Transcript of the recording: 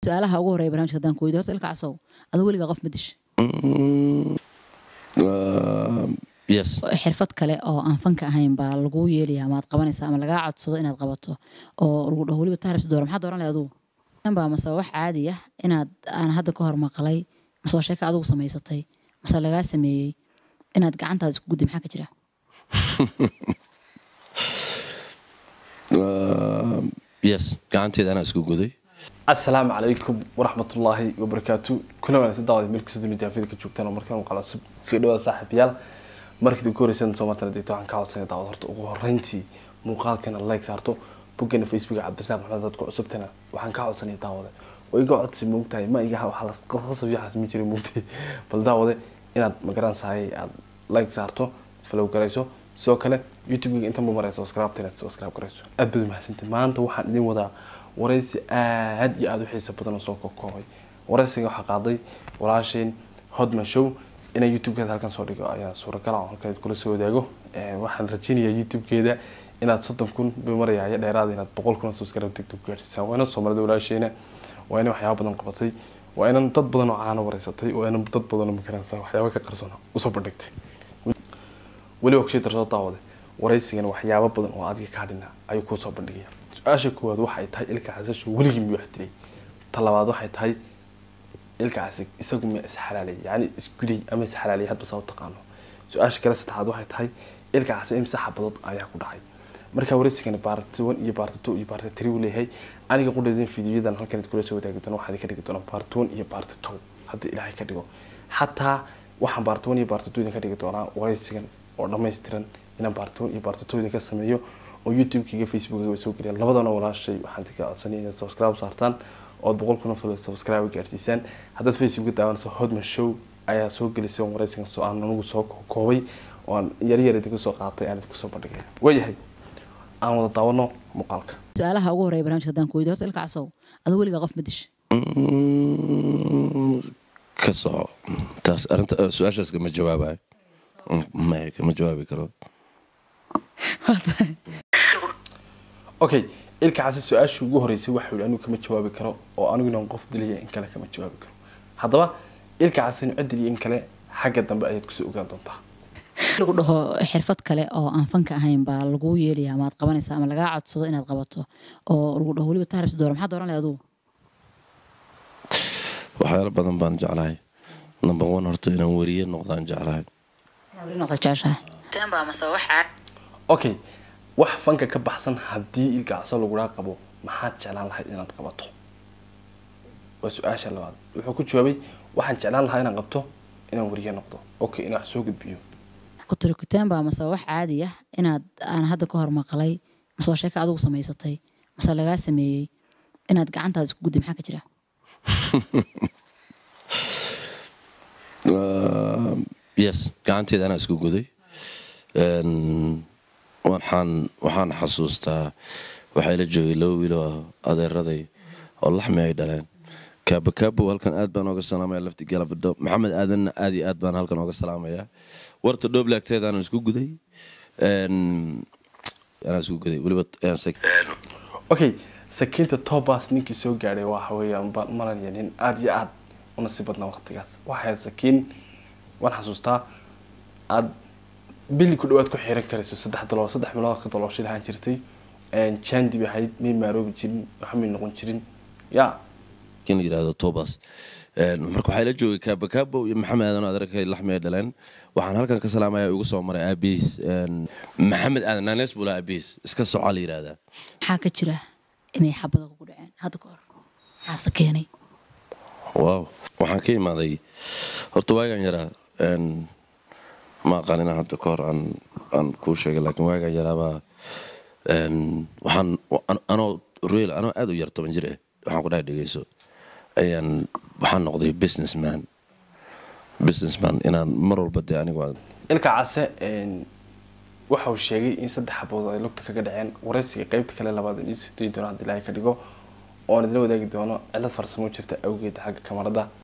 su-aalaha ugu horeya barnamijka haddaan ku weydiyo horta ilka casow adoo weligaa qof ma disha yes xirfad kale oo aan fanka ahayn baa laguu yeelaya amaad qabanaysaa ama lagaa codsado inaad qabato oo lagu dhaho weliba taarabsi doora maxaa dooran lahay adugu baa mase wax caadi ah inaad aan hadda ka hor maqlay mase waa sheeka adugu samaysatay mase lagaa sameeyey inaad gacantaada isku gudday maxaa ka jira yes gacanteeda anaa isku guday asalaamu calaykum waraxmatullaahi wabarakaatu kuna wanaagsan daawada meelkasta dunida afida ka joogtaan oo markaan muuqaal cusub iska dhawaada saaxiibayaal markii ugu horeysan soo martana deeto waxaan ka codsanaya daawad horta ugu horeyntii muuqaalkana like saarto boggana facebooka cabdisaaq maxamed dadku cusubtana waxaan ka codsanaya daawada oo iga codsi moogtahay ma iga waxaa lasqasab yaxaas ma jira moogtahay bal daawade inaad magaransahay aad like saarto follow garayso sidoo kale youtube-ga inta ma maraysa subscribe inaad subscribe garayso aad baad mahadsantahay maanta waxaan idin wadaa waraysi aad iyo aada u xiisa badan oo soo koobay waraysiga waxaa qaaday walaasheen hodman show inay youtube-keeda halkan soo dhigo ayaa suuragal ah oo halkan kula soo wadaago waxaan rajeynayaa youtube-keeda inaad soddon kun bay marayaayo dheeraada inaad boqol kun oo subscribe tiktok gaarsiisaan waa inan soomaalida walaasheena waa inan waxyaaba badan qabatay waa inan dad badan oo caano wareysatay waa inan dad badan oo makaransa waxyaaba ka qarsoon usoo bandhigtay weliba kusii darsoo daawade waraysigana waxyaabo badan oo adiga kaa dhina ayuu kuu soo bandhigaya su-aasha koowaad waxay tahay ilka casashu weligii miyuu wax dilay ta labaad waxay tahay ilka casig isagu miya isxalaalay yani isguday ama isxalaalay hadba saa u taqaano su-aasha kale saddexaad waxay tahay ilka casig imse xabadood ayaa ku dhacay markaa waraysigana baarti one iyo baarti two iyo baarti three uu leeyahay aniga qudheedin fiidiyoyadan halkan kula soo wadaagi doona waxaad ka dhigi doonaa baarti one iyo baarti two haddii ilaahay ka dhigo xataa waxaan baarti one iyo baarti two idin ka dhigi doonaa waraysigan oo dhammaystiran inaan baarti one iyo baarti two idin ka sameeyo oo youtube-kiga facebookga soo geliya labadana walaashay waxaan ka codsanay inaad subscribe saartaan ood boqol kun oo follow subscribe gaarsiisaan haddaad facebookga daawanayso hodman show ayaa soo gelisay oo waraysigan soo aan anigu soo koobay oo aan yaryar idinku soo qaatay aan idinku soo bandhigay waayahay aan wada daawano muuqaalka su-aalaha ugu horeya barnamijka haddaan ku weydiyo horta ilka casow adoo weligaa qof ma disha ka soco taas arinta su-aashaas kama jawaabayo maya kama jawaabi karo okay ilka casi su-aashii ugu horeysay waxau yihi anigu kama jawaabi karo oo anigu inaan qof dilaya in kale kama jawaabi karo haddaba ilka casinu cid diliya in kale xagga dambe ayaad kusoo ogaan doontaa lagu dhaho xirfad kale oo aan fanka ahayn baa laguu yeelaya amaad qabanaysaa ama lagaa codsado inaad qabato oo lagu dhaho weliba taarabsi doora maxaa dooran lahay adugu waxyaalo badan baan jeclahay number one horta inaan weriye noqdaan jeclahay weli noqda jeceshahay tanbaa mase wax caadi okay wax fanka ka baxsan haddii ilka caso lagudhaa qabo maxaad jeclaan lahayd inaad qabato waa su-aasha labaad wuxuu ku jawaabay waxaan jeclaan lahaa inaan qabto inaan weriye noqdo okay inaan wax soo gudbiyo kuturikuteen baa mase wax caadi ah inaad aan hadda ka hor maqlay mase waa sheeka adugu samaysatay mase lagaa sameeyey inaad gacantaada isku gudday maxaa ka jira yes gacanteeda anaa isku guday waxaan waxaan xasuustaa waxaa ila joogay laba wiiloo adeeraday oo laxmi ay dhaleen kaabo kaabo halkan aad baan ooga salaamaya lafti galabadho maxamed aadanna aad iyo aad baan halkan ooga salaamaya warta dhooblaagteeda anaan isku guday anaa isku guday weliba okay sakiinta tobas ninkii soo gaadhay waxa weeyaan baan maranaya nin aada iyo aada u nasiib badnaa waqtigaas waxay sakiin waan xasuustaa aada bili ku dhawaad ku xiran karayso saddex dalool saddex bilood ka dalooshay lahaan jirtay jandi bay ahayd may maaroobi jirin waxa may noqon jirin ya in la yidhahdo tobas marka waxaa ila joogay kaabo kaabo iyo maxamed aadan oo adeerkay laxmi ay dhaleen waxaan halkan ka salaamaya igu soo maray aabihiis maxamed aadan naanees buu lahaa aabihiis iska socaa la yidhahdaa maxaa ka jira inay xabada kugu dhaceen hadda ka hor maxaase keenay wow waxaan ka imaaday horta waagaan yaraa ma aqaan inaan hadda ka hor aan aan kuu sheegay laakiin waagaan yaraabaa waxaan anoo real anoo aad u yar toban jir ah waxaan ku dhahay dhegeyso ayaan waxaan noqday businessman businessman inaan mar walba dee anigu ilka case waxa uu sheegay in saddex xabood ay lugta kaga dhaceen waraysiga qeybta kale labaad in iisoo dayi doono haddii ilaahay ka dhigo oon idila wadaagi doono cilad farsamo jirta awgeed xagga kamarada